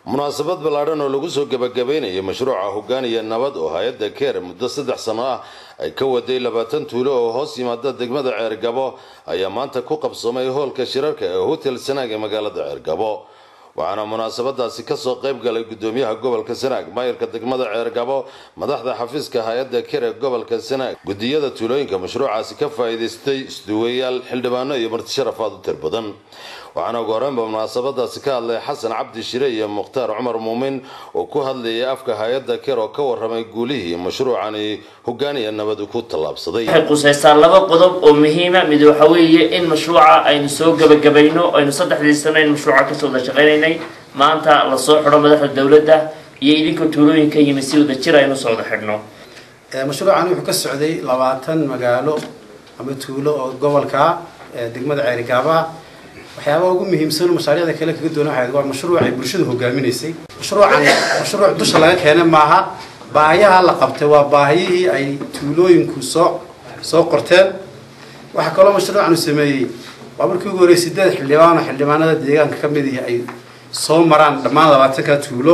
munaasabad ballaadhan oo lagu soo gebagabeynayay mashruuca hogaaniya nabad oo hay-adda keer muddo saddex sano ah ay ka waday labaatan tuulo oo hoos yimaada degmada ceergabo ayaa maanta ku qabsoomay hoolka shirarka ee hotel sanaag ee magaalada ceergabo waxaana munaasabadaasi kasoo qayb galay gudoomiyaha gobolka sanaag maayirka degmada ceergabo madaxda xafiiska hay-adda keer ee gobolka sanaag gudiyada tuulooyinka mashruucaasi ka faa'iidaystay isduwayaal xildhibaano iyo martisharaf aad u tir badan waxaana ugu horreynba munaasabadaasi ka hadlay xasan cabdi shire iyo mukhtaar cumar muumin oo ku hadlayay afka hay-adda keer oo ka waramay guulihii mashruucani hogaaniya nabad ku tallaabsaday waxay qusaysaa laba qodob oo muhiima mid waxa weeye in mashruuca aynu soo gebagabayno aynu saddexdii sano aynu mashruuca kasoo wada shaqaynaynay maanta lasoo xidho madaxda dowladda iyo idinka tuulooyinka yimid si wada jir aynu soo wada xidhno mashruucan wuxuu ka socday labaatan magaalo ama tuulo oo gobolka degmada ceerigaaba waxyaabaha ugu muhiimsan mashaariicda kale kaga doona waxay waa mashruuc ay bulshadu hogaaminaysay mashruucan mashruuc dusha laga keenay maaha baahiyaha la qabtay waa baahiyihii ay tuulooyinku soo soo qorteen waxaa kaloo mashruucan uu sameeyey waa markii ugu horreysay sideed xildhibaan oo xildhibaanada deegaanka ka mid ihi ay soo maraan dhammaan labaatanka tuulo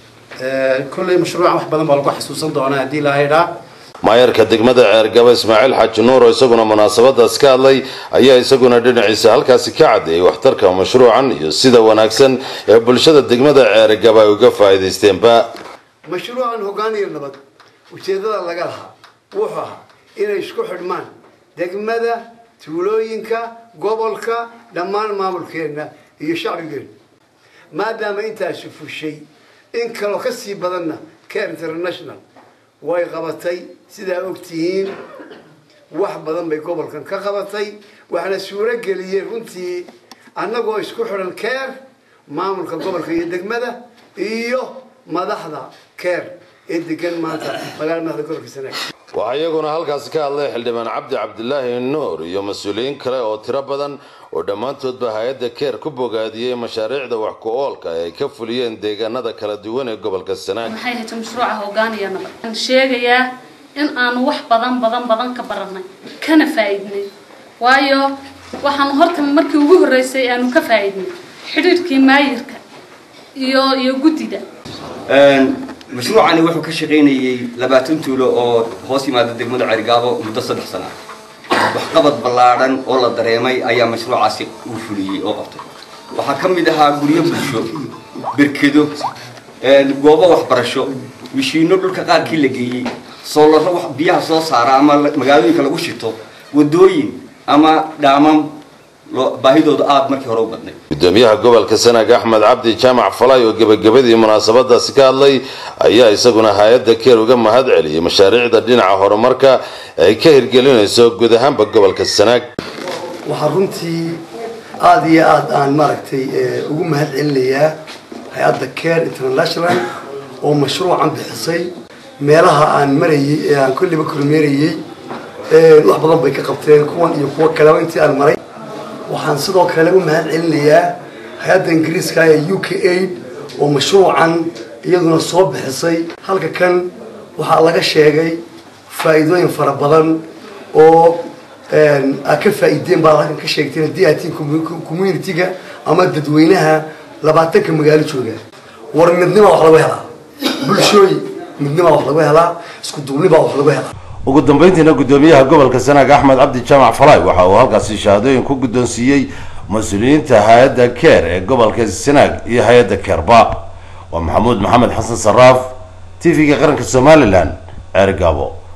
kolley mashruucan wax badan baa lagu xasuusan doonaa haddii la haydhaa maayarka degmada ceergabo ismaaciil xaaji nuur oo isaguna munaasabadaas ka hadlay ayaa isaguna dhinaciisa halkaasi ka caddeeyay waxtarka mashruucan iyo sida wanaagsan ee bulshada degmada ceergabo ay uga faa'iidaysteenba mashruucan hogaaniya nabad ujeeddada laga lahaa wuxuu ahaa inay isku xidhmaan degmada tuulooyinka gobolka dhammaan maamulkeenna iyo shacbigeenna maadaama intaasi fushay in kaloo ka sii badanna care international way qabatay sidaa ogtihiin wax badan bay gobolkan ka qabatay waxaana suuro geliyeen runtii annagoo isku xidhan keer maamulka gobolka iyo degmada iyo madaxda keer ee degan maanta magaalada madaxda gobolka sanaag waxaa iyaguna halkaasi ka hadlay xildhibaan cabdi cabdilaahi nuur iyo mas-uuliyiin kale oo tiro badan oo dhammaantoodba hay-adda keer ku bogaadiyey mashaariicda wax ku-oolka ee ay ka fuliyeen deegaanada kala duwan ee gobolka sanaag maxay hayta mashruuca hogaaniya nabad waxaan sheegayaa in aanu wax badan badan badan ka baranay kana faa'iidnay waayo waxaanu horta markii ugu horreysay aanu ka faa'iidnay xidhiirkii maayirka iyo iyo guddida mashruucani wuxuu ka shaqaynayey labaatan tuulo oo hoos yimaada degmada cergaabo muddo saddex sana waxqabad ballaadhan oo la dareemay ayaa mashruucaasi uu fuliyey oo qabtay waxaa ka mid ahaa guryo bulsho berkedo goobo waxbarasho mishiino dhulka qaarkii la geeyey soolaro biyaha soo saara ama magaalooyinka lagu shito wadooyin ama dhaamam baahidooda aada markii hore u badnay gudoomiyaha gobolka sanaag axmed cabdi jaamac falay oo gebagabadii munaasabadaasi ka hadlay ayaa isaguna hay-adda keer uga mahad celiyay mashaariicda dhinaca horumarka ay ka hirgelinayso guud ahaanba gobolka sanaag waxaa runtii aada iyo aada aan maaragtay ugu mahad celinayaa hay-adda care international oo mashruucan bixisay meelaha aan marayay ee aan kolliba kormeerayey wax badan bay ka qabteen kuwan iyo kuwo kaleba intii aan maray waxaan sidoo kale u mahad celinayaa hay-adda ingiriiska ee u k aid oo mashruucan iyaduna soo bixisay halka kan waxaa laga sheegay faa'iidooyin fara badan oo aad ka faa'iideen baa halkan ka sheegteen haddii aad tihiin community-ga ama dadweynaha labaatanka magaalo jooga war midnima wax lagu helaa bulshooy midnima wax lagu helaa isku duubnibaa wax lagu helaa ugu dambeyntiina gudoomiyaha gobolka sanaag axmed cabdi jaamac falay waxa uu halkaasi shahaadooyin ku guddoonsiiyey mas-uuliyiinta hay-adda keer ee gobolka sanaag iyo hay-adda keerba waa maxamuud maxamed xasan saraaf t v-ga qaranka somalilan ceergaabo